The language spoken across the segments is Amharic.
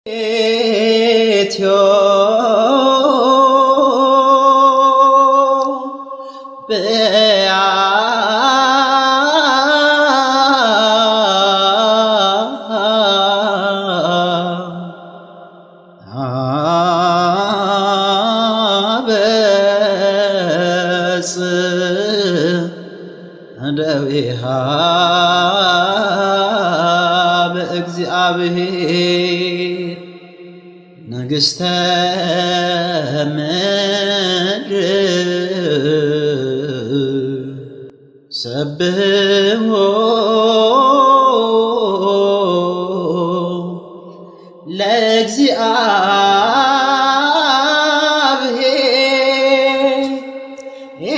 ደዊሃ በእግዚአብሔር ንግሥተ ምድር ሰብሕዎ ለእግዚአብሔር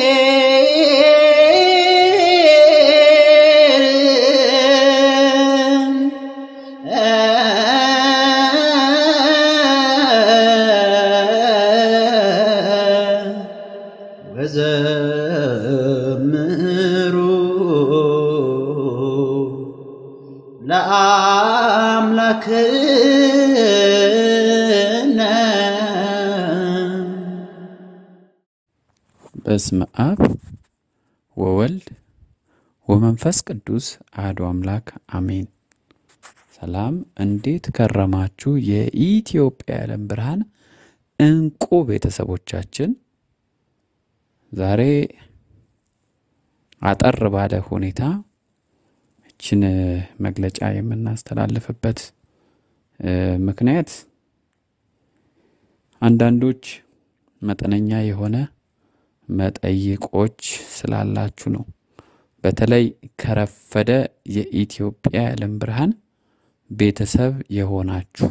ወዘምሩ ለአምላክነ በስመ አብ ወወልድ ወመንፈስ ቅዱስ አሐዱ አምላክ አሜን። ሰላም፣ እንዴት ከረማችሁ? የኢትዮጵያ የዓለም ብርሃን እንቁ ቤተሰቦቻችን ዛሬ አጠር ባለ ሁኔታ ይችን መግለጫ የምናስተላልፍበት እ ምክንያት አንዳንዶች መጠነኛ የሆነ መጠይቆች ስላላችሁ ነው። በተለይ ከረፈደ የኢትዮጵያ የዓለም ብርሃን ቤተሰብ የሆናችሁ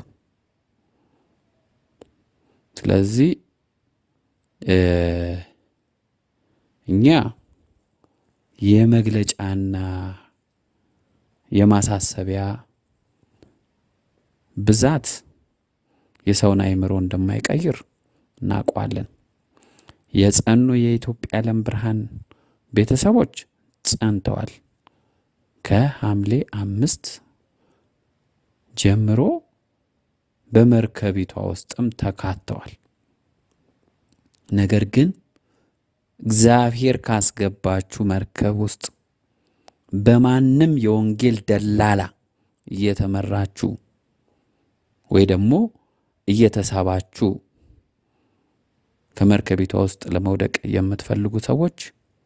ስለዚህ እ እኛ የመግለጫና የማሳሰቢያ ብዛት የሰውን አእምሮ እንደማይቀይር እናውቋለን። የጸኑ የኢትዮጵያ የዓለም ብርሃን ቤተሰቦች ጸንተዋል። ከሐምሌ አምስት ጀምሮ በመርከቢቷ ውስጥም ተካተዋል። ነገር ግን እግዚአብሔር ካስገባችሁ መርከብ ውስጥ በማንም የወንጌል ደላላ እየተመራችሁ ወይ ደግሞ እየተሳባችሁ ከመርከቢቷ ውስጥ ለመውደቅ የምትፈልጉ ሰዎች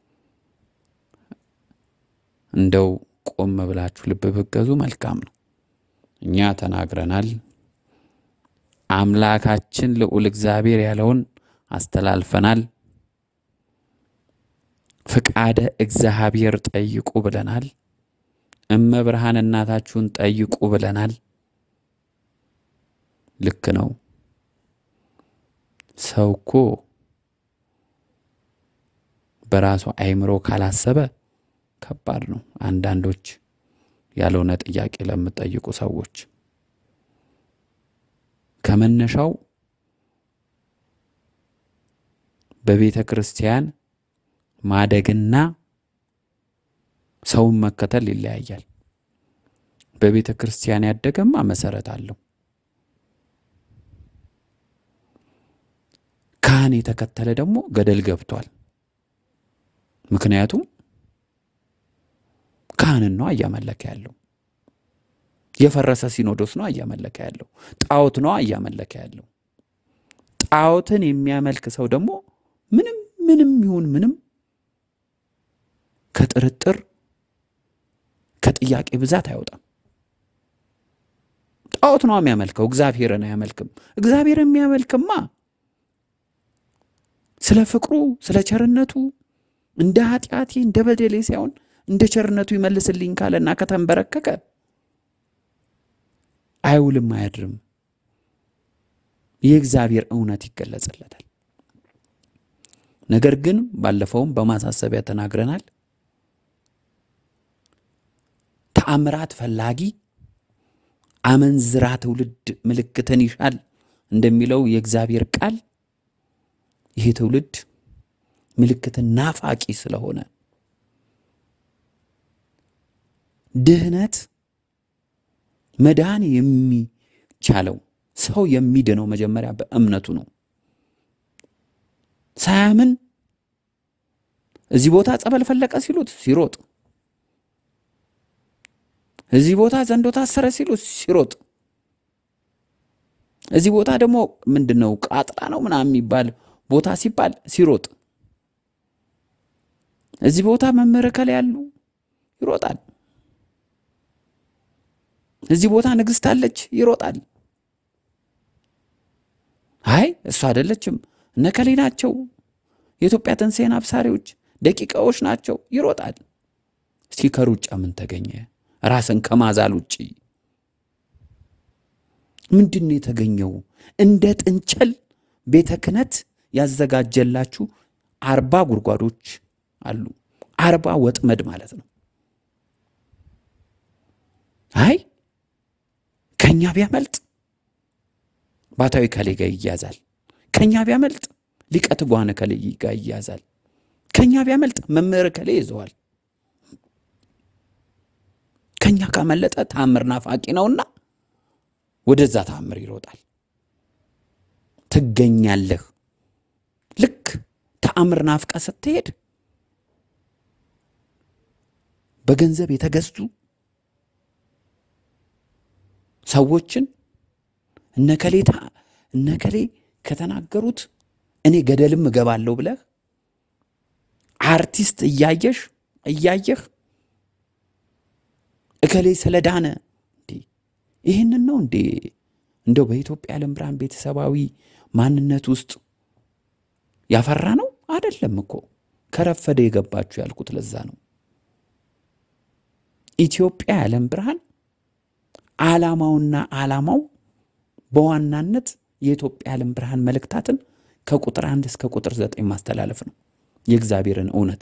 እንደው ቆም ብላችሁ ልብ ብትገዙ መልካም ነው። እኛ ተናግረናል። አምላካችን ልዑል እግዚአብሔር ያለውን አስተላልፈናል። ፍቃደ እግዚአብሔር ጠይቁ ብለናል። እመብርሃን እናታችሁን ጠይቁ ብለናል። ልክ ነው። ሰው እኮ በራሱ አእምሮ ካላሰበ ከባድ ነው። አንዳንዶች ያልሆነ ጥያቄ ለምጠይቁ ሰዎች ከመነሻው በቤተ ክርስቲያን ማደግና ሰውን መከተል ይለያያል። በቤተ ክርስቲያን ያደገማ መሰረት አለው። ካህን የተከተለ ደግሞ ገደል ገብቷል። ምክንያቱም ካህንን ነው እያመለከ ያለው። የፈረሰ ሲኖዶስ ነው እያመለከ ያለው። ጣዖት ነው እያመለከ ያለው። ጣዖትን የሚያመልክ ሰው ደግሞ ምንም ምንም ይሁን ምንም ከጥርጥር ከጥያቄ ብዛት አይወጣም። ጣዖት ነው የሚያመልከው፣ እግዚአብሔርን አያመልክም። እግዚአብሔር የሚያመልክማ ስለ ፍቅሩ ስለ ቸርነቱ እንደ ኃጢአቴ እንደ በደሌ ሳይሆን እንደ ቸርነቱ ይመልስልኝ ካለና ከተንበረከከ አይውልም አያድርም። የእግዚአብሔር እውነት ይገለጽለታል። ነገር ግን ባለፈውም በማሳሰቢያ ተናግረናል። ተአምራት ፈላጊ አመንዝራ ትውልድ ምልክትን ይሻል እንደሚለው የእግዚአብሔር ቃል ይህ ትውልድ ምልክትን ናፋቂ ስለሆነ ድህነት መዳን የሚቻለው ሰው የሚድነው መጀመሪያ በእምነቱ ነው። ሳያምን እዚህ ቦታ ጸበል ፈለቀ ሲሉት ሲሮጥ፣ እዚህ ቦታ ዘንዶ ታሰረ ሲሉት ሲሮጥ፣ እዚህ ቦታ ደግሞ ምንድን ነው ቃጥላ ነው ምናምን የሚባል ቦታ ሲባል ሲሮጥ፣ እዚህ ቦታ መምህር ከላይ ያሉ ይሮጣል። እዚህ ቦታ ንግሥት አለች ይሮጣል። አይ እሱ አይደለችም እነከሌ ናቸው የኢትዮጵያ ትንሣኤን አብሳሪዎች ደቂቃዎች ናቸው ይሮጣል። እስኪ ከሩጫ ምን ተገኘ? ራስን ከማዛል ውጪ ምንድን ነው የተገኘው? እንደ ጥንቸል ቤተ ክህነት ያዘጋጀላችሁ አርባ ጉድጓዶች አሉ። አርባ ወጥመድ ማለት ነው። አይ ከኛ ቢያመልጥ ባታዊ ከሌ ጋር ይያዛል። ከኛ ቢያመልጥ ሊቀ ትጉሃን ከሌ ጋር ይያዛል። ከኛ ቢያመልጥ መምህር ከሌ ይዘዋል። ከኛ ካመለጠ ተአምር ናፋቂ ነውና ወደዛ ተአምር ይሮጣል። ትገኛለህ። ልክ ተአምር ናፍቀ ስትሄድ በገንዘብ የተገዙ ሰዎችን እነከሌ እነከሌ ከተናገሩት እኔ ገደልም እገባለሁ ብለህ አርቲስት እያየሽ እያየህ እከሌ ስለዳነ እንዴ ይህንን ነው እንዴ እንደው በኢትዮጵያ ዓለም ብርሃን ቤተሰባዊ ማንነት ውስጥ ያፈራ ነው አይደለም እኮ ከረፈደ የገባችሁ ያልኩት ለዛ ነው። ኢትዮጵያ የዓለም ብርሃን ዓላማውና ዓላማው በዋናነት የኢትዮጵያ ዓለም ብርሃን መልእክታትን ከቁጥር አንድ እስከ ቁጥር ዘጠኝ ማስተላለፍ ነው፣ የእግዚአብሔርን እውነት።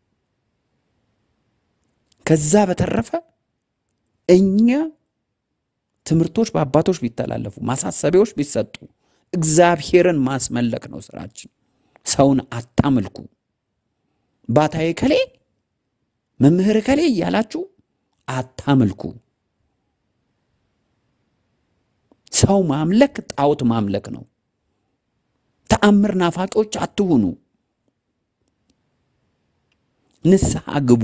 ከዛ በተረፈ እኛ ትምህርቶች በአባቶች ቢተላለፉ፣ ማሳሰቢያዎች ቢሰጡ፣ እግዚአብሔርን ማስመለክ ነው ስራችን። ሰውን አታምልኩ። ባታዬ ከሌ መምህር ከሌ እያላችሁ አታምልኩ። ሰው ማምለክ ጣዖት ማምለክ ነው። ተአምር ናፋቂዎች አትሁኑ። ንስሐ ግቡ።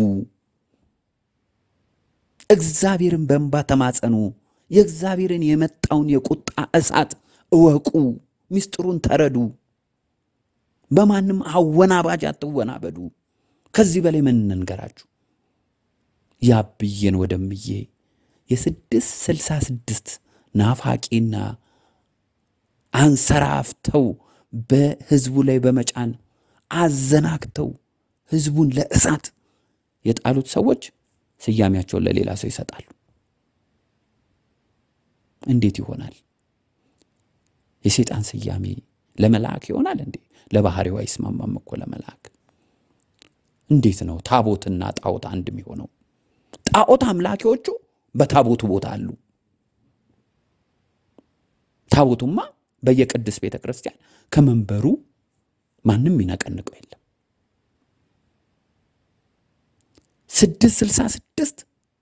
እግዚአብሔርን በእንባ ተማጸኑ። የእግዚአብሔርን የመጣውን የቁጣ እሳት እወቁ። ምስጢሩን ተረዱ። በማንም አወናባጅ አትወናበዱ። ከዚህ በላይ ምን እንንገራችሁ? ያብዬን ወደምዬ የስድስት ስልሳ ስድስት ናፋቂና አንሰራፍተው በህዝቡ ላይ በመጫን አዘናግተው ህዝቡን ለእሳት የጣሉት ሰዎች ስያሜያቸውን ለሌላ ሰው ይሰጣሉ። እንዴት ይሆናል? የሰይጣን ስያሜ ለመልአክ ይሆናል እንዴ? ለባህሪው አይስማማም እኮ ለመልአክ። እንዴት ነው ታቦትና ጣዖት አንድ የሚሆነው? ጣዖት አምላኪዎቹ በታቦቱ ቦታ አሉ። ታቦቱማ በየቅድስት ቤተ ክርስቲያን ከመንበሩ ማንም ይነቀንቀው የለም። ስድስት ስልሳ ስድስት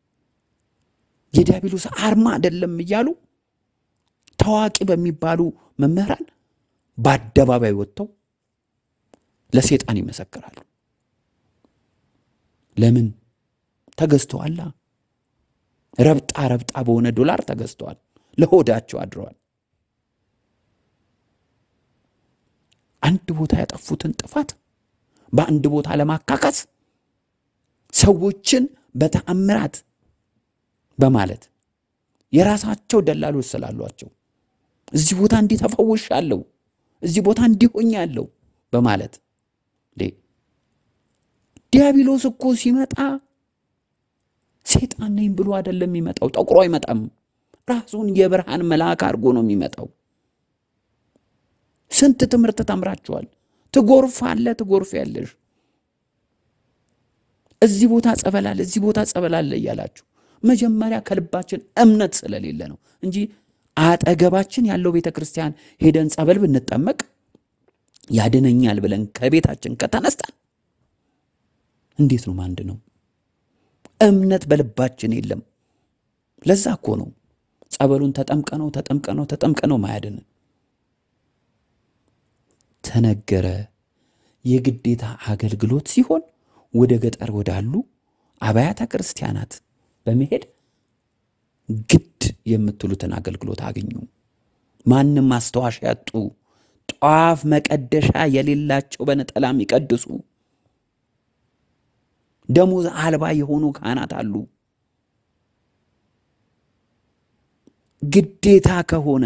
የዲያብሎስ አርማ አይደለም እያሉ ታዋቂ በሚባሉ መምህራን በአደባባይ ወጥተው ለሴጣን ይመሰክራሉ። ለምን ተገዝተዋላ? ረብጣ ረብጣ በሆነ ዶላር ተገዝተዋል። ለሆዳቸው አድረዋል። አንድ ቦታ ያጠፉትን ጥፋት በአንድ ቦታ ለማካካስ ሰዎችን በተአምራት በማለት የራሳቸው ደላሎች ስላሏቸው እዚህ ቦታ እንዲህ ተፈውሻለሁ፣ እዚህ ቦታ እንዲህ ሆኛለሁ በማለት እንዴ ዲያብሎስ እኮ ሲመጣ ሴጣን ነኝ ብሎ አይደለም የሚመጣው። ጠቁሮ አይመጣም። ራሱን የብርሃን መልአክ አድርጎ ነው የሚመጣው። ስንት ትምህርት ተምራችኋል። ትጎርፍ አለ ትጎርፍ ያለሽ እዚህ ቦታ ጸበላለ እዚህ ቦታ ጸበላለ እያላችሁ መጀመሪያ ከልባችን እምነት ስለሌለ ነው እንጂ አጠገባችን ያለው ቤተ ክርስቲያን ሄደን ጸበል ብንጠመቅ ያድነኛል ብለን ከቤታችን ከተነስታን እንዴት ነው ማንድ ነው? እምነት በልባችን የለም። ለዛ እኮ ነው ጸበሉን ተጠምቀነው ተጠምቀነው ተጠምቀነው ማያድንን ተነገረ። የግዴታ አገልግሎት ሲሆን ወደ ገጠር ወዳሉ አብያተ ክርስቲያናት በመሄድ ግድ የምትሉትን አገልግሎት አግኙ። ማንም ማስታወሻ ያጡ፣ ጧፍ መቀደሻ የሌላቸው በነጠላ የሚቀድሱ ደሞዝ አልባ የሆኑ ካህናት አሉ። ግዴታ ከሆነ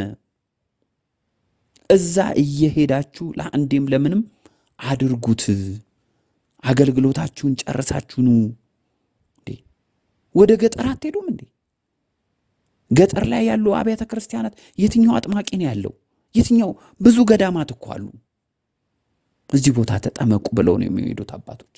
እዛ እየሄዳችሁ ለአንዴም ለምንም አድርጉት። አገልግሎታችሁን ጨርሳችሁ ኑ። እንዴ ወደ ገጠር አትሄዱም እንዴ? ገጠር ላይ ያሉ አብያተ ክርስቲያናት የትኛው አጥማቂ ነው ያለው? የትኛው ብዙ ገዳማት እኮ አሉ። እዚህ ቦታ ተጠመቁ ብለው ነው የሚሄዱት አባቶች።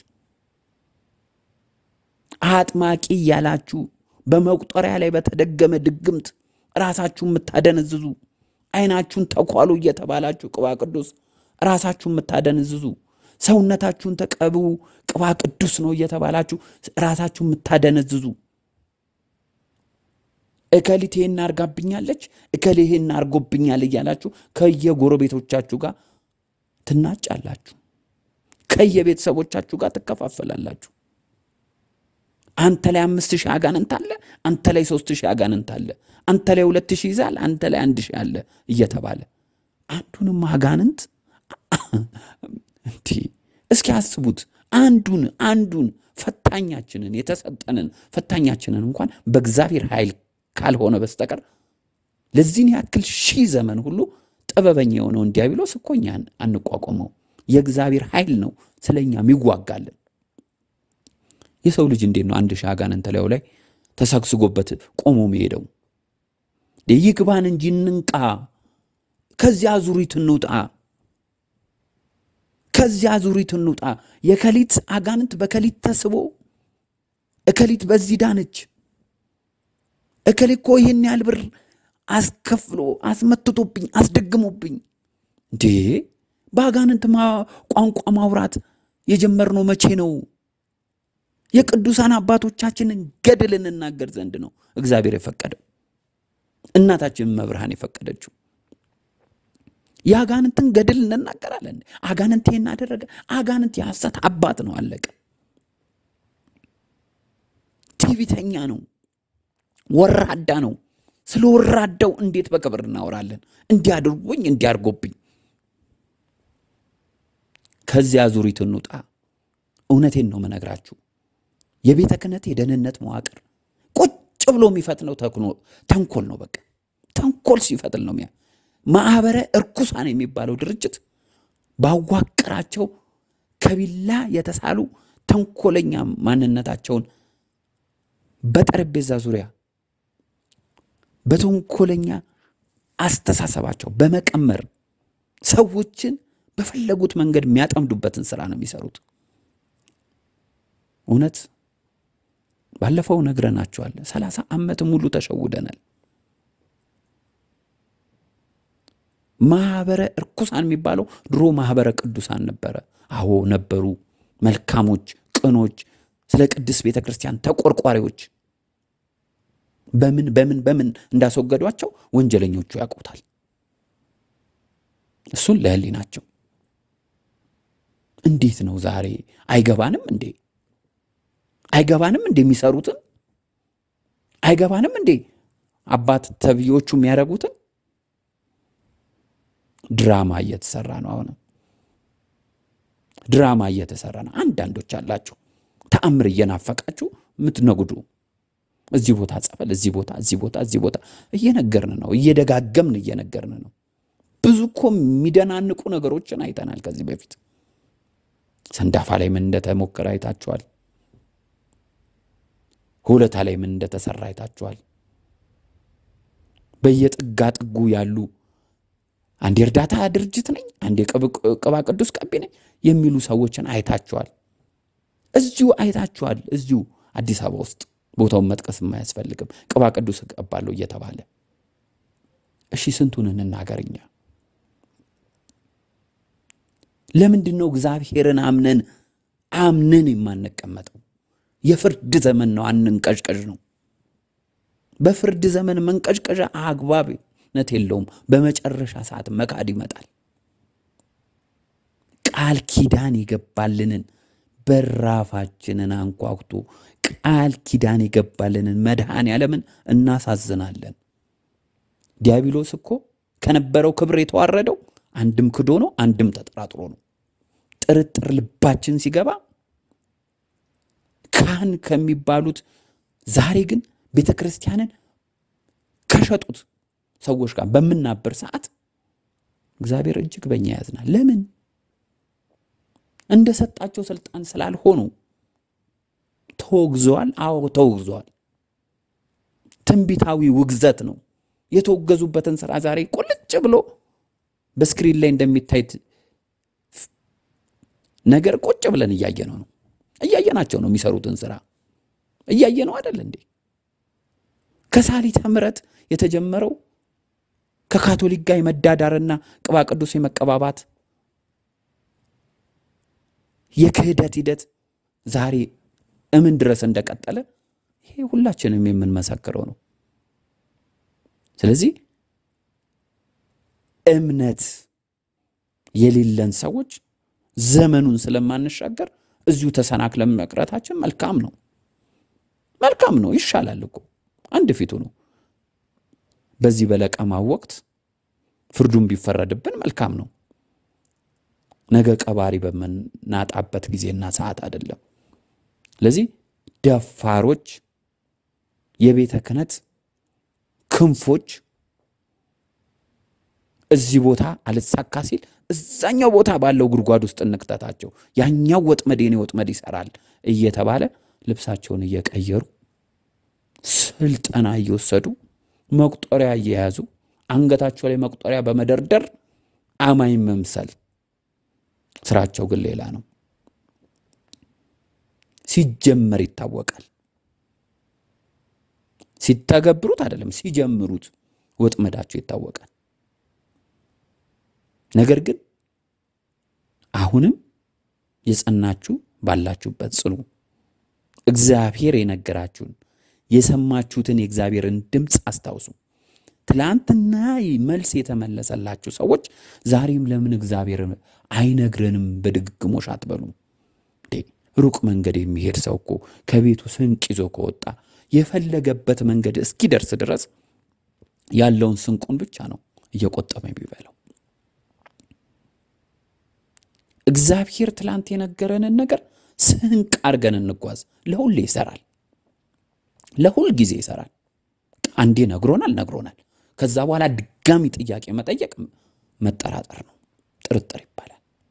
አጥማቂ እያላችሁ በመቁጠሪያ ላይ በተደገመ ድግምት ራሳችሁን የምታደነዝዙ ዓይናችሁን ተኳሉ እየተባላችሁ ቅባ ቅዱስ ራሳችሁን የምታደነዝዙ ሰውነታችሁን ተቀቡ ቅባ ቅዱስ ነው እየተባላችሁ ራሳችሁን የምታደነዝዙ እከሊት ይሄን አርጋብኛለች፣ እከሌ ይሄን አርጎብኛል እያላችሁ ከየጎረቤቶቻችሁ ጋር ትናጫላችሁ፣ ከየቤተሰቦቻችሁ ጋር ትከፋፈላላችሁ። አንተ ላይ አምስት ሺህ አጋንንት አለ፣ አንተ ላይ ሶስት ሺህ አጋንንት አለ፣ አንተ ላይ ሁለት ሺህ ይዛል፣ አንተ ላይ አንድ ሺህ አለ እየተባለ አንዱንም አጋንንት እንዲህ እስኪ አስቡት። አንዱን አንዱን ፈታኛችንን የተሰጠንን ፈታኛችንን እንኳን በእግዚአብሔር ኃይል ካልሆነ በስተቀር ለዚህን ያክል ሺህ ዘመን ሁሉ ጥበበኛ የሆነውን ዲያብሎስ እኮ እኛን አንቋቋመው። የእግዚአብሔር ኃይል ነው ስለኛ የሚዋጋልን። የሰው ልጅ እንዴት ነው አንድ ሺህ አጋንንት ላዩ ላይ ተሰግስጎበት ቆሞ መሄደው? ይግባን እንጂ እንንቃ፣ ከዚያ አዙሪት እንውጣ፣ ከዚያ አዙሪት እንውጣ። የከሊት አጋንንት በከሊት ተስቦ እከሊት በዚህ ዳነች፣ እከሌ እኮ ይህን ያህል ብር አስከፍሎ አስመትቶብኝ አስደግሞብኝ። እንዴ በአጋንንት ቋንቋ ማውራት የጀመርነው መቼ ነው? የቅዱሳን አባቶቻችንን ገድል እንናገር ዘንድ ነው እግዚአብሔር የፈቀደው፣ እናታችን መብርሃን የፈቀደችው። የአጋንንትን ገድል እንናገራለን። አጋንንት ይህን አደረገ። አጋንንት የሐሰት አባት ነው፣ አለቀ። ትዕቢተኛ ነው፣ ወራዳ ነው። ስለ ወራዳው እንዴት በክብር እናወራለን? እንዲያድርጎኝ እንዲያርጎብኝ። ከዚያ ዙሪት እንውጣ። እውነቴን ነው መነግራችሁ። የቤተ ክህነት የደህንነት መዋቅር ቁጭ ብሎ የሚፈትነው ተንኮል ነው። በቃ ተንኮል ሲፈትል ነው ሚያ ማህበረ እርኩሳን የሚባለው ድርጅት ባዋቅራቸው ከቢላ የተሳሉ ተንኮለኛ ማንነታቸውን በጠረጴዛ ዙሪያ በተንኮለኛ አስተሳሰባቸው በመቀመር ሰዎችን በፈለጉት መንገድ የሚያጠምዱበትን ስራ ነው የሚሰሩት። እውነት ባለፈው ነግረናቸዋል። ሰላሳ ዓመት ሙሉ ተሸውደናል። ማህበረ እርኩሳን የሚባለው ድሮ ማህበረ ቅዱሳን ነበረ። አዎ ነበሩ፣ መልካሞች፣ ቅኖች፣ ስለ ቅድስት ቤተ ክርስቲያን ተቆርቋሪዎች። በምን በምን በምን እንዳስወገዷቸው ወንጀለኞቹ ያውቁታል። እሱን ለህሊናቸው እንዴት ነው ዛሬ አይገባንም እንዴ? አይገባንም እንዴ? የሚሰሩትን አይገባንም እንዴ? አባት ተብዮቹ የሚያደርጉትን ድራማ እየተሰራ ነው። አሁንም ድራማ እየተሰራ ነው። አንዳንዶች አላችሁ ተአምር እየናፈቃችሁ የምትነጉዱ እዚህ ቦታ ጸበል፣ እዚህ ቦታ፣ እዚህ ቦታ፣ እዚህ ቦታ እየነገርን ነው። እየደጋገምን እየነገርን ነው። ብዙ እኮ የሚደናንቁ ነገሮችን አይተናል ከዚህ በፊት ሰንዳፋ ላይ ምን እንደተሞከረ አይታችኋል። ሁለታ ላይ ምን እንደተሰራ አይታችኋል። በየጥጋ ጥጉ ያሉ አንድ የእርዳታ ድርጅት ነኝ፣ አንድ የቅባ ቅዱስ ቀቢ ነኝ የሚሉ ሰዎችን አይታችኋል። እዚሁ አይታችኋል። እዚሁ አዲስ አበባ ውስጥ ቦታውን መጥቀስ የማያስፈልግም ቅባ ቅዱስ እቀባለሁ እየተባለ እሺ፣ ስንቱን እንናገርኛ? ለምንድን ነው እግዚአብሔርን አምነን አምነን የማንቀመጠው? የፍርድ ዘመን ነው፣ አንንቀዥቀዥ ነው። በፍርድ ዘመን መንቀዥቀዣ አግባብነት የለውም። በመጨረሻ ሰዓት መካድ ይመጣል። ቃል ኪዳን የገባልንን በራፋችንን አንኳኩቶ ቃል ኪዳን የገባልንን መድኃኔ ዓለምን እናሳዝናለን። ዲያብሎስ እኮ ከነበረው ክብር የተዋረደው አንድም ክዶ ነው፣ አንድም ተጠራጥሮ ነው። ጥርጥር ልባችን ሲገባ ካህን ከሚባሉት ዛሬ ግን ቤተ ክርስቲያንን ከሸጡት ሰዎች ጋር በምናበር ሰዓት እግዚአብሔር እጅግ በእኛ ያዝናል። ለምን? እንደ ሰጣቸው ስልጣን ስላልሆኑ ተወግዘዋል። አዎ ተወግዘዋል። ትንቢታዊ ውግዘት ነው። የተወገዙበትን ስራ ዛሬ ቁልጭ ብሎ በስክሪን ላይ እንደሚታይ ነገር ቁጭ ብለን እያየነው ነው። እያየናቸው ነው። የሚሰሩትን ስራ እያየ ነው አይደል እንዴ? ከሳሊተ ምሕረት የተጀመረው ከካቶሊክ ጋር የመዳዳርና ቅባ ቅዱስ የመቀባባት የክህደት ሂደት ዛሬ እምን ድረስ እንደቀጠለ ይሄ ሁላችንም የምንመሰክረው ነው። ስለዚህ እምነት የሌለን ሰዎች ዘመኑን ስለማንሻገር እዚሁ ተሰናክለን መቅረታችን መልካም ነው። መልካም ነው፣ ይሻላል እኮ አንድ ፊቱ ነው። በዚህ በለቀማው ወቅት ፍርዱን ቢፈረድብን መልካም ነው። ነገ ቀባሪ በምናጣበት ጊዜና ሰዓት አይደለም። ስለዚህ ደፋሮች፣ የቤተ ክህነት ክንፎች እዚህ ቦታ አልሳካ ሲል እዛኛው ቦታ ባለው ጉድጓድ ውስጥ እንክተታቸው፣ ያኛው ወጥመድ የኔ ወጥመድ ይሰራል እየተባለ ልብሳቸውን እየቀየሩ ስልጠና እየወሰዱ መቁጠሪያ እየያዙ አንገታቸው ላይ መቁጠሪያ በመደርደር አማኝ መምሰል ስራቸው ግን ሌላ ነው። ሲጀመር ይታወቃል። ሲተገብሩት አይደለም፣ ሲጀምሩት ወጥመዳቸው ይታወቃል። ነገር ግን አሁንም የጸናችሁ ባላችሁበት ጽኑ። እግዚአብሔር የነገራችሁን የሰማችሁትን የእግዚአብሔርን ድምፅ አስታውሱ። ትላንትና መልስ የተመለሰላችሁ ሰዎች ዛሬም ለምን እግዚአብሔር አይነግረንም በድግግሞሽ አትበሉም። ሩቅ መንገድ የሚሄድ ሰው እኮ ከቤቱ ስንቅ ይዞ ከወጣ የፈለገበት መንገድ እስኪደርስ ድረስ ያለውን ስንቁን ብቻ ነው እየቆጠበ የሚበላው። እግዚአብሔር ትላንት የነገረንን ነገር ስንቅ አድርገን እንጓዝ። ለሁሌ ይሰራል፣ ለሁል ጊዜ ይሰራል። አንዴ ነግሮናል ነግሮናል። ከዛ በኋላ ድጋሚ ጥያቄ መጠየቅ መጠራጠር ነው፣ ጥርጥር ይባላል።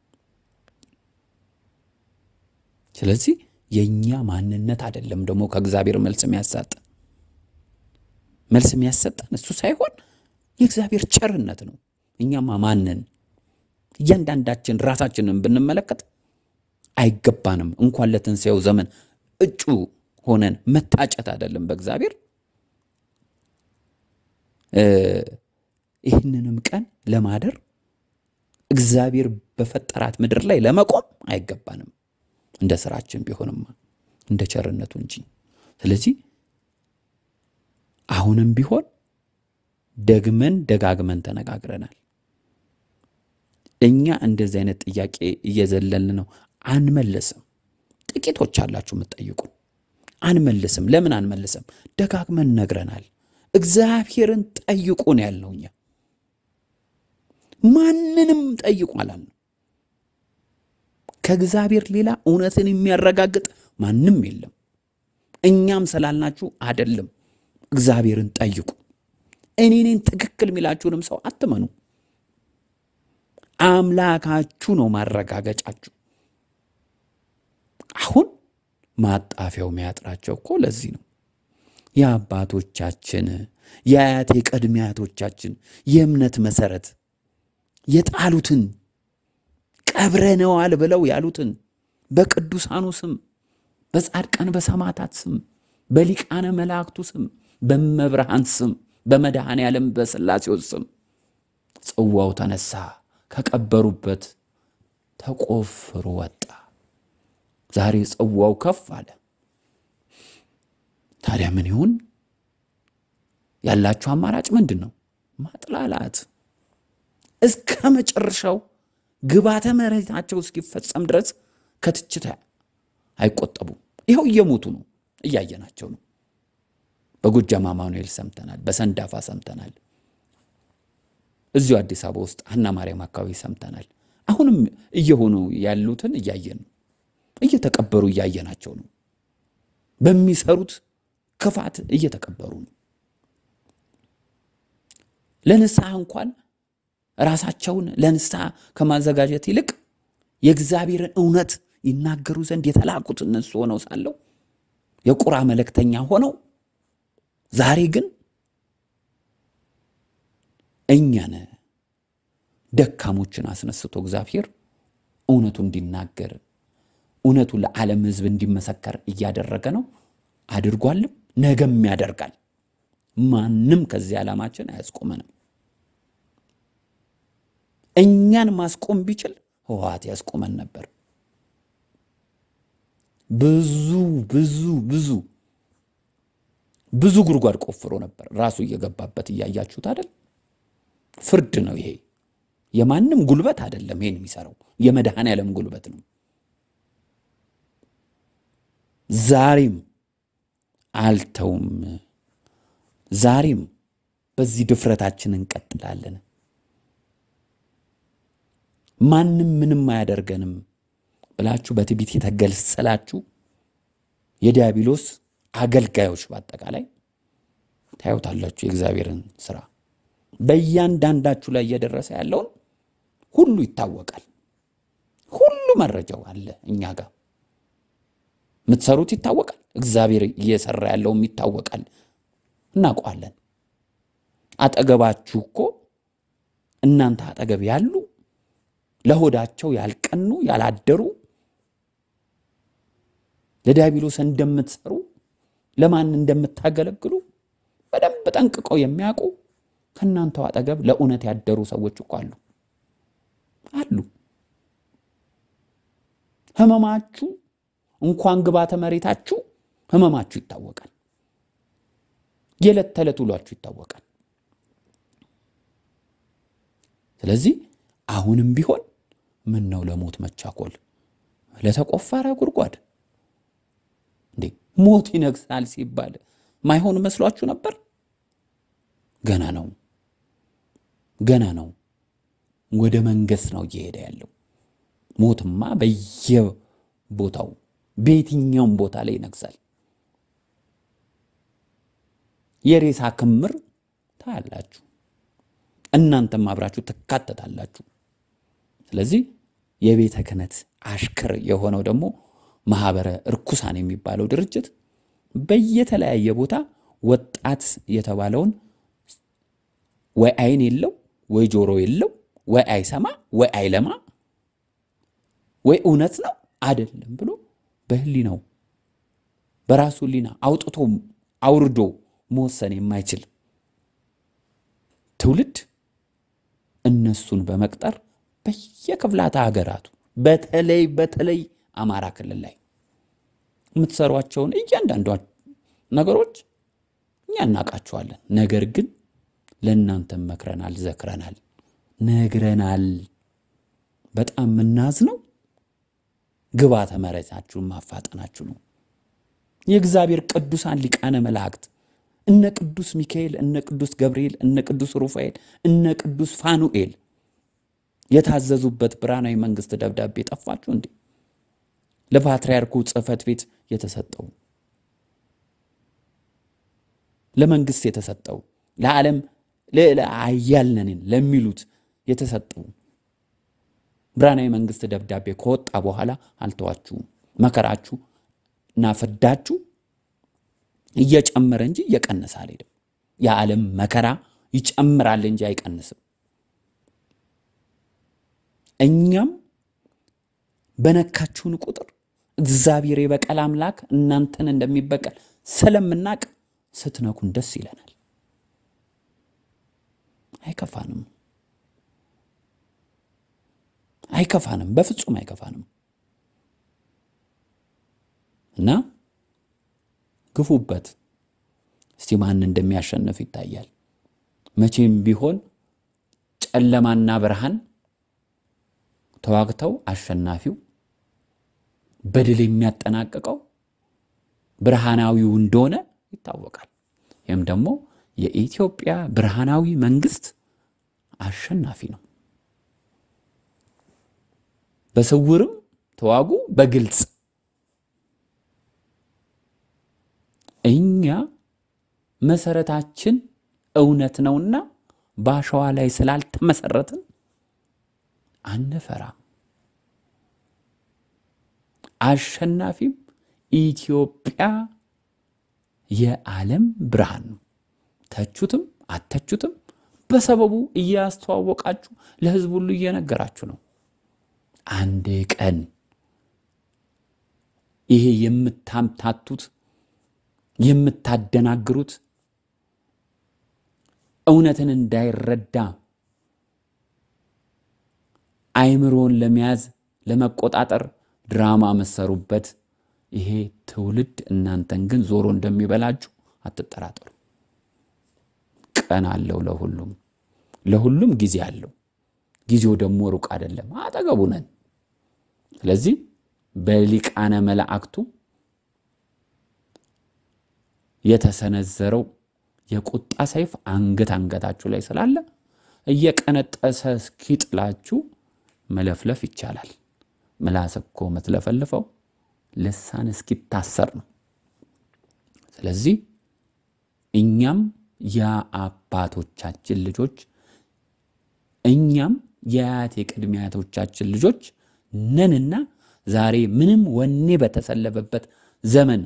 ስለዚህ የእኛ ማንነት አይደለም ደግሞ ከእግዚአብሔር መልስ የሚያሳጠን መልስ የሚያሰጠን እሱ ሳይሆን የእግዚአብሔር ቸርነት ነው። እኛማ ማንን እያንዳንዳችን ራሳችንን ብንመለከት አይገባንም። እንኳን ለትንሣኤው ዘመን እጩ ሆነን መታጨት አይደለም በእግዚአብሔር ይህንንም ቀን ለማደር እግዚአብሔር በፈጠራት ምድር ላይ ለመቆም አይገባንም። እንደ ስራችን ቢሆንማ እንደ ቸርነቱ እንጂ። ስለዚህ አሁንም ቢሆን ደግመን ደጋግመን ተነጋግረናል። እኛ እንደዚህ አይነት ጥያቄ እየዘለልን ነው፣ አንመልስም። ጥቂቶች አላችሁ የምትጠይቁ፣ አንመልስም። ለምን አንመልስም? ደጋግመን ነግረናል። እግዚአብሔርን ጠይቁ ነው ያልነው። እኛ ማንንም ጠይቁ አላልነው። ከእግዚአብሔር ሌላ እውነትን የሚያረጋግጥ ማንም የለም። እኛም ስላልናችሁ አይደለም። እግዚአብሔርን ጠይቁ። እኔ እኔን ትክክል የሚላችሁንም ሰው አትመኑ። አምላካችሁ ነው ማረጋገጫችሁ። አሁን ማጣፊያው የሚያጥራቸው እኮ ለዚህ ነው። የአባቶቻችን የአያት የቀድሜ አያቶቻችን የእምነት መሰረት የጣሉትን ቀብረነዋል ብለው ያሉትን በቅዱሳኑ ስም በጻድቃን በሰማዕታት ስም በሊቃነ መላእክቱ ስም በመብርሃን ስም በመድኃኔ ዓለም በሥላሴው ስም ጽዋው ተነሳ፣ ከቀበሩበት ተቆፍሮ ወጣ። ዛሬ ጽዋው ከፍ አለ። ታዲያ ምን ይሁን? ያላችሁ አማራጭ ምንድን ነው? ማጥላላት እስከ መጨረሻው ግባተ መሬታቸው እስኪፈጸም ድረስ ከትችት አይቆጠቡም። ይኸው እየሞቱ ነው፣ እያየናቸው ነው። በጎጃም አማኑኤል ሰምተናል፣ በሰንዳፋ ሰምተናል፣ እዚሁ አዲስ አበባ ውስጥ ሀና ማርያም አካባቢ ሰምተናል። አሁንም እየሆኑ ያሉትን እያየን ነው። እየተቀበሩ እያየናቸው ነው። በሚሰሩት ክፋት እየተቀበሩ ነው። ለንስሐ እንኳን ራሳቸውን ለንስሐ ከማዘጋጀት ይልቅ የእግዚአብሔርን እውነት ይናገሩ ዘንድ የተላኩት እነሱ ሆነው ሳለው የቁራ መልእክተኛ ሆነው ዛሬ ግን እኛን ደካሞችን አስነስቶ እግዚአብሔር እውነቱ እንዲናገር እውነቱ ለዓለም ሕዝብ እንዲመሰከር እያደረገ ነው። አድርጓልም፣ ነገም ያደርጋል። ማንም ከዚህ ዓላማችን አያስቆመንም። እኛን ማስቆም ቢችል ህወሓት ያስቆመን ነበር። ብዙ ብዙ ብዙ ብዙ ጉድጓድ ቆፍሮ ነበር ራሱ እየገባበት እያያችሁት አይደል? ፍርድ ነው ይሄ። የማንም ጉልበት አይደለም ይሄን የሚሰራው የመድኃኔ ዓለም ጉልበት ነው። ዛሬም አልተውም። ዛሬም በዚህ ድፍረታችን እንቀጥላለን። ማንም ምንም አያደርገንም ብላችሁ በትዕቢት የተገለጸላችሁ የዲያብሎስ አገልጋዮች በአጠቃላይ ታዩታላችሁ የእግዚአብሔርን ስራ በእያንዳንዳችሁ ላይ እየደረሰ ያለውን ሁሉ ይታወቃል። ሁሉ መረጃው አለ እኛ ጋር የምትሰሩት ይታወቃል። እግዚአብሔር እየሰራ ያለውም ይታወቃል፣ እናውቀዋለን። አጠገባችሁ እኮ እናንተ አጠገብ ያሉ ለሆዳቸው ያልቀኑ ያላደሩ ለዲያብሎስ እንደምትሰሩ ለማን እንደምታገለግሉ በደንብ ጠንቅቀው የሚያውቁ ከእናንተው አጠገብ ለእውነት ያደሩ ሰዎች እኮ አሉ አሉ። ህመማችሁ እንኳን ግባተ መሬታችሁ ህመማችሁ ይታወቃል። የዕለት ተዕለት ውሏችሁ ይታወቃል። ስለዚህ አሁንም ቢሆን ምን ነው ለሞት መቻኮል? ለተቆፈረ ጉድጓድ እንዴ ሞት ይነግሳል ሲባል ማይሆን መስሏችሁ ነበር? ገና ነው፣ ገና ነው። ወደ መንገስ ነው እየሄደ ያለው። ሞትማ በየቦታው በየትኛውም ቦታ ላይ ይነግሳል። የሬሳ ክምር ታያላችሁ። እናንተም አብራችሁ ትካተታላችሁ። ስለዚህ የቤተ ክህነት አሽከር የሆነው ደግሞ ማህበረ እርኩሳን የሚባለው ድርጅት በየተለያየ ቦታ ወጣት የተባለውን ወይ አይን የለው ወይ ጆሮ የለው ወይ አይሰማ ወይ አይለማ ወይ እውነት ነው አይደለም ብሎ በህሊናው በራሱ ህሊና አውጥቶ አውርዶ መወሰን የማይችል ትውልድ እነሱን በመቅጠር በየክፍላተ ሀገራቱ በተለይ በተለይ አማራ ክልል ላይ የምትሰሯቸውን እያንዳንዷ ነገሮች እኛ እናውቃቸዋለን። ነገር ግን ለእናንተም መክረናል፣ ዘክረናል፣ ነግረናል። በጣም የምናዝነው ግባተ መሬታችሁን ማፋጠናችሁ ነው። የእግዚአብሔር ቅዱሳን ሊቃነ መላእክት እነ ቅዱስ ሚካኤል፣ እነ ቅዱስ ገብርኤል፣ እነ ቅዱስ ሩፋኤል፣ እነ ቅዱስ ፋኑኤል የታዘዙበት ብርሃናዊ መንግስት ደብዳቤ ጠፋችሁ እንዴ? ለፓትርያርኩ ጽሕፈት ቤት የተሰጠው ለመንግስት የተሰጠው ለዓለም ልዕለ ኃያል ነን ለሚሉት የተሰጠው ብርሃናዊ መንግስት ደብዳቤ ከወጣ በኋላ አልተዋችሁም። መከራችሁ እና ፍዳችሁ እየጨመረ እንጂ እየቀነሰ አልሄድም። የዓለም መከራ ይጨምራል እንጂ አይቀንስም። እኛም በነካችሁን ቁጥር እግዚአብሔር የበቀል አምላክ እናንተን እንደሚበቀል ስለምናቅ ስትነኩን ደስ ይለናል። አይከፋንም፣ አይከፋንም፣ በፍጹም አይከፋንም። እና ግፉበት። እስቲ ማን እንደሚያሸንፍ ይታያል። መቼም ቢሆን ጨለማና ብርሃን ተዋግተው አሸናፊው በድል የሚያጠናቅቀው ብርሃናዊው እንደሆነ ይታወቃል። ይህም ደግሞ የኢትዮጵያ ብርሃናዊ መንግስት አሸናፊ ነው። በስውርም ተዋጉ፣ በግልጽ እኛ መሰረታችን እውነት ነውና በአሸዋ ላይ ስላልተመሰረትን አንፈራም። አሸናፊም ኢትዮጵያ የዓለም ብርሃን ነው። ተቹትም አተቹትም በሰበቡ እያስተዋወቃችሁ ለሕዝብ ሁሉ እየነገራችሁ ነው። አንድ ቀን ይሄ የምታምታቱት የምታደናግሩት እውነትን እንዳይረዳ አይምሮን ለመያዝ ለመቆጣጠር ድራማ መሰሩበት። ይሄ ትውልድ እናንተን ግን ዞሮ እንደሚበላችሁ አትጠራጠሩ። ቀን አለው ለሁሉም፣ ለሁሉም ጊዜ አለው። ጊዜው ደግሞ ሩቅ አይደለም፣ አጠገቡ ነን። ስለዚህ በሊቃነ መላእክቱ የተሰነዘረው የቁጣ ሰይፍ አንገት አንገታችሁ ላይ ስላለ እየቀነጠሰ እስኪጥላችሁ መለፍለፍ ይቻላል። ምላስ እኮ የምትለፈልፈው ልሳን እስኪታሰር ነው። ስለዚህ እኛም የአባቶቻችን ልጆች እኛም የአያት የቅድመ አያቶቻችን ልጆች ነንና ዛሬ ምንም ወኔ በተሰለበበት ዘመን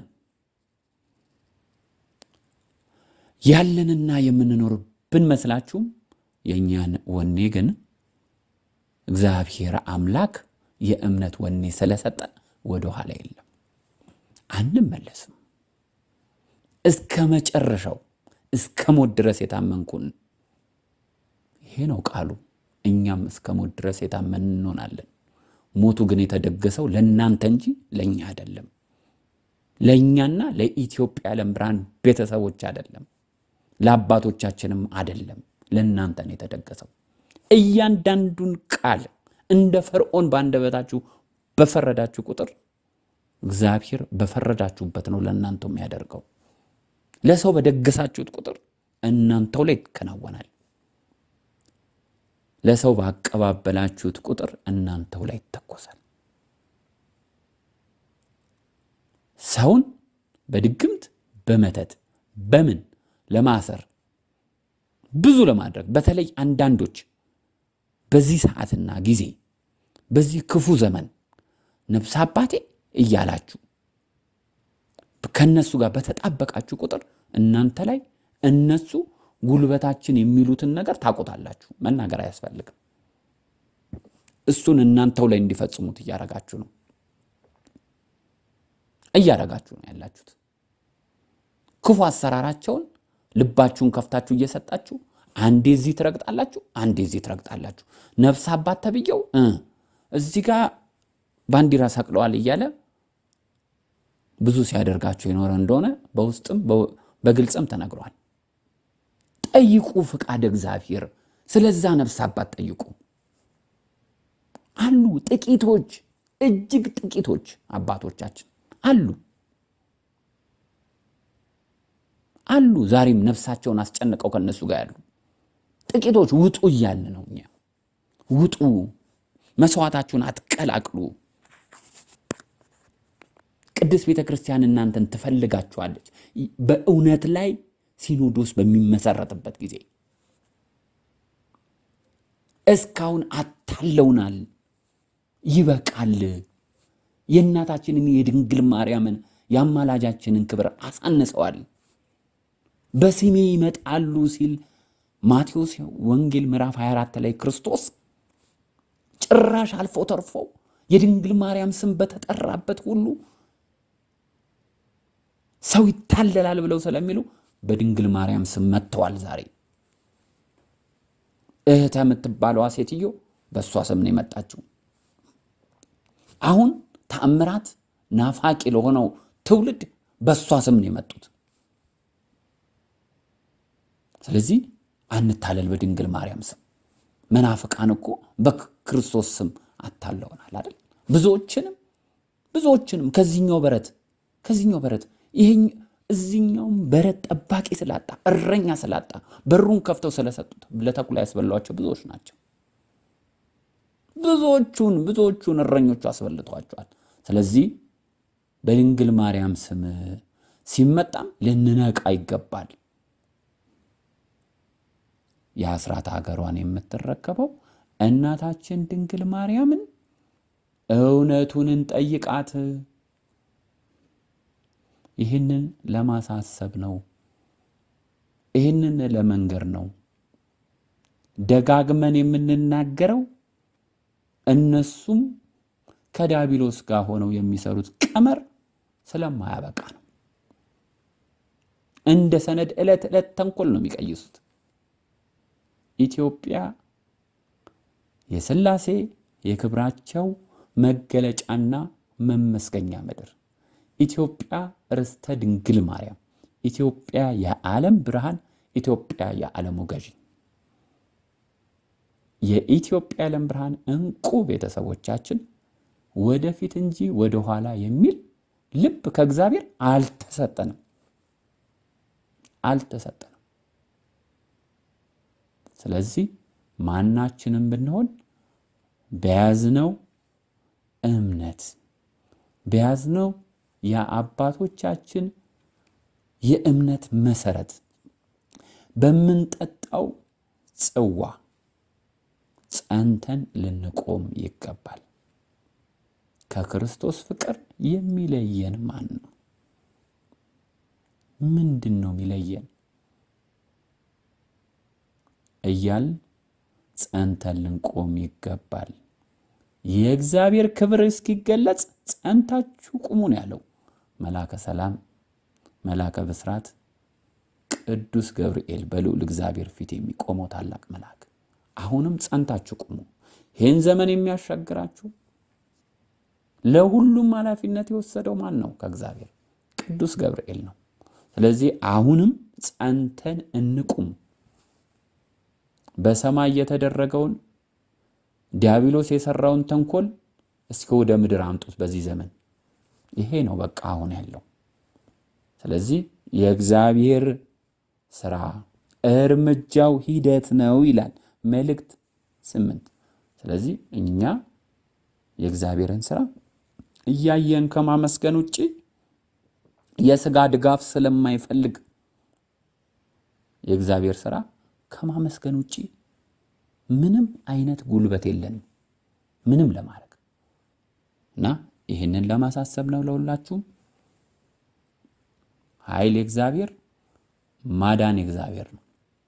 ያለንና የምንኖር ብንመስላችሁም የእኛን ወኔ ግን እግዚአብሔር አምላክ የእምነት ወኔ ስለሰጠ ወደ ኋላ የለም፣ አንመለስም። እስከ መጨረሻው እስከ ሞት ድረስ የታመንኩን ይሄ ነው ቃሉ። እኛም እስከ ሞት ድረስ የታመን እንሆናለን። ሞቱ ግን የተደገሰው ለእናንተ እንጂ ለእኛ አይደለም። ለእኛና ለኢትዮጵያ ዓለም ብርሃን ቤተሰቦች አይደለም፣ ለአባቶቻችንም አይደለም። ለእናንተ ነው የተደገሰው። እያንዳንዱን ቃል እንደ ፈርዖን በአንደበታችሁ በፈረዳችሁ ቁጥር እግዚአብሔር በፈረዳችሁበት ነው ለእናንተው የሚያደርገው። ለሰው በደገሳችሁት ቁጥር እናንተው ላይ ይከናወናል። ለሰው ባቀባበላችሁት ቁጥር እናንተው ላይ ይተኮሳል። ሰውን በድግምት በመተት በምን ለማሰር ብዙ ለማድረግ በተለይ አንዳንዶች በዚህ ሰዓትና ጊዜ በዚህ ክፉ ዘመን ነፍስ አባቴ እያላችሁ ከነሱ ጋር በተጣበቃችሁ ቁጥር እናንተ ላይ እነሱ ጉልበታችን የሚሉትን ነገር ታቆታላችሁ። መናገር አያስፈልግም። እሱን እናንተው ላይ እንዲፈጽሙት እያረጋችሁ ነው እያረጋችሁ ነው ያላችሁት። ክፉ አሰራራቸውን ልባችሁን ከፍታችሁ እየሰጣችሁ አንዴ እዚህ ትረግጣላችሁ፣ አንዴ እዚህ ትረግጣላችሁ። ነፍስ አባት ተብዬው እ እዚህ ጋር ባንዲራ ሰቅለዋል እያለ ብዙ ሲያደርጋችሁ የኖረ እንደሆነ በውስጥም በግልጽም ተነግሯል። ጠይቁ ፍቃድ እግዚአብሔር። ስለዛ ነፍስ አባት ጠይቁ። አሉ ጥቂቶች፣ እጅግ ጥቂቶች አባቶቻችን አሉ አሉ ዛሬም ነፍሳቸውን አስጨንቀው ከነሱ ጋር ያሉ ጥቂቶች ውጡ እያልን ነው እኛ። ውጡ፣ መስዋዕታችሁን አትቀላቅሉ። ቅድስት ቤተ ክርስቲያን እናንተን ትፈልጋችኋለች። በእውነት ላይ ሲኖዶስ በሚመሰረትበት ጊዜ እስካሁን አታለውናል። ይበቃል። የእናታችንን የድንግል ማርያምን የአማላጃችንን ክብር አሳንሰዋል። በስሜ ይመጣሉ ሲል ማቴዎስ ወንጌል ምዕራፍ 24 ላይ ክርስቶስ ጭራሽ አልፎ ተርፎ የድንግል ማርያም ስም በተጠራበት ሁሉ ሰው ይታለላል ብለው ስለሚሉ በድንግል ማርያም ስም መጥተዋል። ዛሬ እህተ የምትባለዋ ሴትዮ በእሷ ስም ነው የመጣችው። አሁን ተአምራት ናፋቂ ለሆነው ትውልድ በእሷ ስም ነው የመጡት። ስለዚህ አንታለል በድንግል ማርያም ስም። መናፍቃን እኮ በክርስቶስ ስም አታለውናል አይደል? ብዙዎችንም ብዙዎችንም ከዚህኛው በረት ከዚህኛው በረት ይሄኝ እዚህኛውም በረት ጠባቂ ስላጣ እረኛ ስላጣ በሩን ከፍተው ስለሰጡት ለተኩላ ያስበሏቸው ብዙዎች ናቸው። ብዙዎቹን ብዙዎቹን እረኞቹ አስበልተዋቸዋል። ስለዚህ በድንግል ማርያም ስም ሲመጣም ልንነቃ ይገባል። የአስራት ሀገሯን የምትረከበው እናታችን ድንግል ማርያምን እውነቱን እንጠይቃት። ይህንን ለማሳሰብ ነው። ይህንን ለመንገር ነው ደጋግመን የምንናገረው። እነሱም ከዲያብሎስ ጋር ሆነው የሚሰሩት ቀመር ስለማያበቃ ነው። እንደ ሰነድ ዕለት ዕለት ተንኮል ነው የሚቀይሱት። ኢትዮጵያ የሥላሴ የክብራቸው መገለጫና መመስገኛ ምድር፣ ኢትዮጵያ ርስተ ድንግል ማርያም፣ ኢትዮጵያ የዓለም ብርሃን፣ ኢትዮጵያ የዓለሙ ገዢ፣ የኢትዮጵያ የዓለም ብርሃን እንቁ ቤተሰቦቻችን ወደፊት እንጂ ወደኋላ የሚል ልብ ከእግዚአብሔር አልተሰጠንም አልተሰጠንም። ስለዚህ ማናችንም ብንሆን በያዝነው እምነት በያዝነው የአባቶቻችን የእምነት መሰረት በምንጠጣው ጽዋ ጸንተን ልንቆም ይገባል። ከክርስቶስ ፍቅር የሚለየን ማን ነው? ምንድን ነው የሚለየን? እያል ጸንተን ልንቆም ይገባል። የእግዚአብሔር ክብር እስኪገለጽ ጸንታችሁ ቁሙ ነው ያለው መላከ ሰላም መላከ ብስራት ቅዱስ ገብርኤል በልዑል እግዚአብሔር ፊት የሚቆመው ታላቅ መልአክ። አሁንም ጸንታችሁ ቁሙ። ይህን ዘመን የሚያሻግራችሁ ለሁሉም ኃላፊነት የወሰደው ማን ነው? ከእግዚአብሔር ቅዱስ ገብርኤል ነው። ስለዚህ አሁንም ጸንተን እንቁም። በሰማይ የተደረገውን ዲያብሎስ የሰራውን ተንኮል እስኪ ወደ ምድር አምጡት በዚህ ዘመን። ይሄ ነው በቃ አሁን ያለው። ስለዚህ የእግዚአብሔር ስራ እርምጃው ሂደት ነው ይላል መልእክት ስምንት ስለዚህ እኛ የእግዚአብሔርን ስራ እያየን ከማመስገን ውጭ የስጋ ድጋፍ ስለማይፈልግ የእግዚአብሔር ስራ ከማመስገን ውጭ ምንም አይነት ጉልበት የለንም ምንም ለማድረግ እና ይህንን ለማሳሰብ ነው ለሁላችሁም። ኃይል የእግዚአብሔር ማዳን የእግዚአብሔር ነው።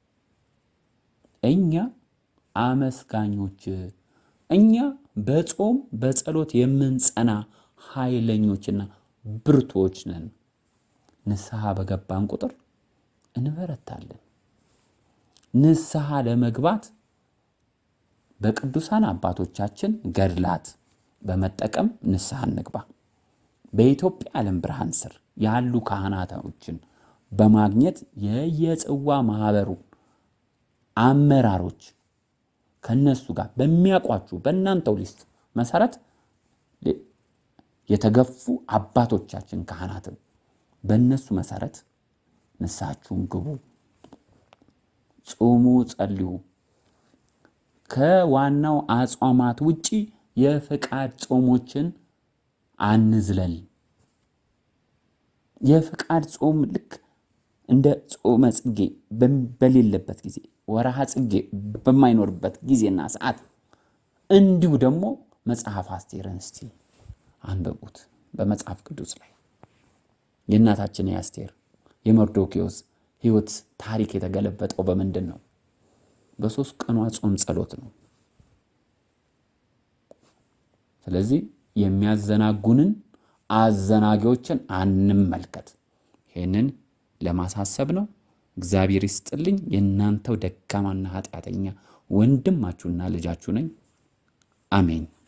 እኛ አመስጋኞች፣ እኛ በጾም በጸሎት የምንጸና ኃይለኞችና ብርቶች ነን። ንስሐ በገባን ቁጥር እንበረታለን። ንስሐ ለመግባት በቅዱሳን አባቶቻችን ገድላት በመጠቀም ንስሐ እንግባ። በኢትዮጵያ ዓለም ብርሃን ስር ያሉ ካህናቶችን በማግኘት የየጽዋ ማህበሩ አመራሮች ከነሱ ጋር በሚያውቋችሁ በእናንተው ሊስት መሰረት የተገፉ አባቶቻችን ካህናትን በእነሱ መሰረት ንስሐችሁን ግቡ፣ ጹሙ፣ ጸልዩ። ከዋናው አጽዋማት ውጪ የፍቃድ ጾሞችን አንዝለል። የፍቃድ ጾም ልክ እንደ ጾመ ጽጌ በሌለበት ጊዜ ወርሃ ጽጌ በማይኖርበት ጊዜና ሰዓት እንዲሁ ደግሞ መጽሐፍ አስቴርን እስቲ አንብቡት። በመጽሐፍ ቅዱስ ላይ የእናታችን የአስቴር የመርዶኪዎስ ሕይወት ታሪክ የተገለበጠው በምንድን ነው? በሶስት ቀኗ ጾም ጸሎት ነው። ስለዚህ የሚያዘናጉንን አዘናጊዎችን አንመልከት። ይህንን ለማሳሰብ ነው። እግዚአብሔር ይስጥልኝ። የእናንተው ደካማና ኃጢአተኛ ወንድማችሁና ልጃችሁ ነኝ። አሜን።